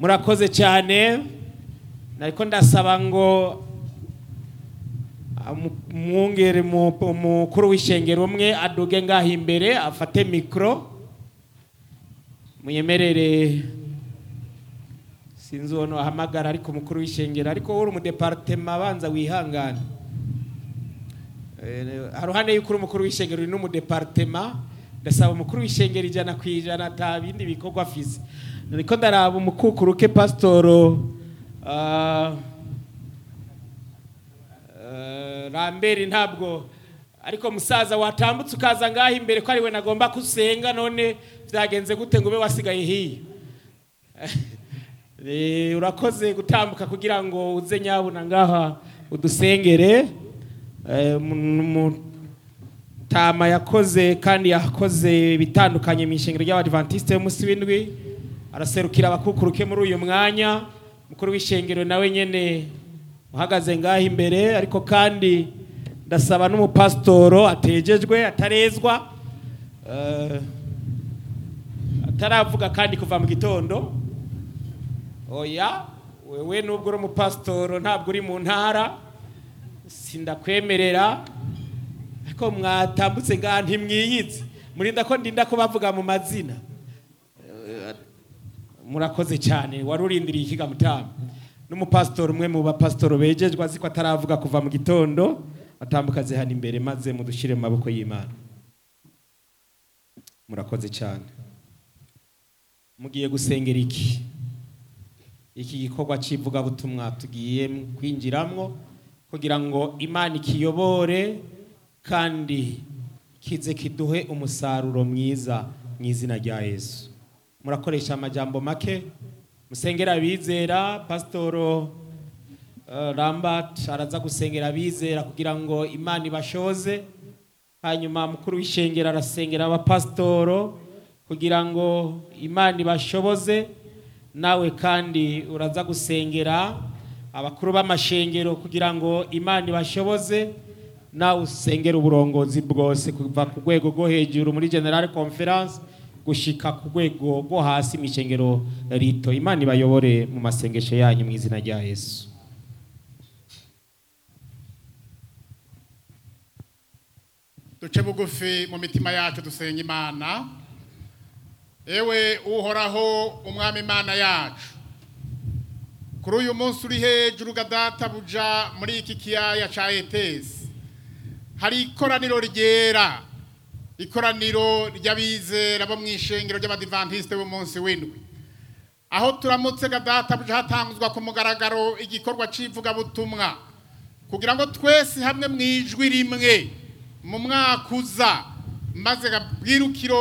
murakoze cyane nariko ndasaba ngo amu- umwungere mu- umukuru w'ishengero umwe aduge ngaho imbere afate mikoro muyemerere sinzi uwo ahamagara ariko umukuru w'ishengero ariko uri umudepartema abanza wihangane Eh, haruhande y'uko uri umukuru w'ishengero uri n'umudepartema ndasaba umukuru w'ishengero ijana ku ijana ata bindi bikorwa afise niko ndaraba umukukuru ke pasitoro ah, eh, ramberi ntabwo ariko musaza watambutse ukaza ngaho imbere ko ariwe nagomba kusenga none byagenze gute ngo ube wasigaye hiya Eh, urakoze gutambuka kugira ngo uze nyabuna ngaha udusengere Eh, mu- mu- tama yakoze kandi yakoze bitandukanye mu ishengero ry'abadivantisite y'umunsi w'indwi araserukira abakukuruke muri uyu mwanya mukuru w'ishengero nawe nyene uhagaze ngaho imbere ariko kandi ndasaba n'umupasitoro atejejwe atarezwa eh, ataravuga kandi kuva mu gitondo oya wewe nubwo uri umupasitoro ntabwo uri mu ntara sindakwemerera ariko mwatambutse ngaha ntimwiyitse murinda ko ndinda ko bavuga mu mazina Eh, murakoze cyane wari urindiriye ikiga mutama n'umupasitori umwe mu bapasitori bejejwe azi ko ataravuga kuva mu gitondo atambuka aze hano imbere maze mudushyire mu maboko y'imana murakoze cyane mugiye gusengera iki iki gikorwa cy'ivugabutumwa tugiye kwinjiramwo kugira ngo imana ikiyobore kandi kize kiduhe umusaruro mwiza mu izina rya yesu murakoresha amajambo make musengera abizera pasitoro eh, rambert araza gusengera abizera kugira ngo imana ibashoze hanyuma mukuru w'ishengero arasengera abapasitoro kugira ngo imana ibashoboze nawe kandi uraza gusengera abakuru b'amashengero kugira ngo imana ibashoboze nawe usengera uburongozi bwose kuva ku rwego rwo hejuru muri general conference gushika ku rwego rwo hasi mu ishengero rito imana ibayobore mu masengesho yanyu mu izina rya yesu duce bugufi mu mitima yacu dusenga imana ewe uhoraho umwami imana yacu kuri uyu munsi uri hejuru gadata buja muri iki kiyaya ca etesi hari ikoraniro ryera ikoraniro ry'abizera bo mu ishengero ry'abadivantisite b'umunsi w'indwi aho turamutse gadata buja hatanguzwa ku mugaragaro igikorwa c'ivugabutumwa kugira ngo twese hamwe mu ijwi rimwe mu mwaka uza maze gabwirukiro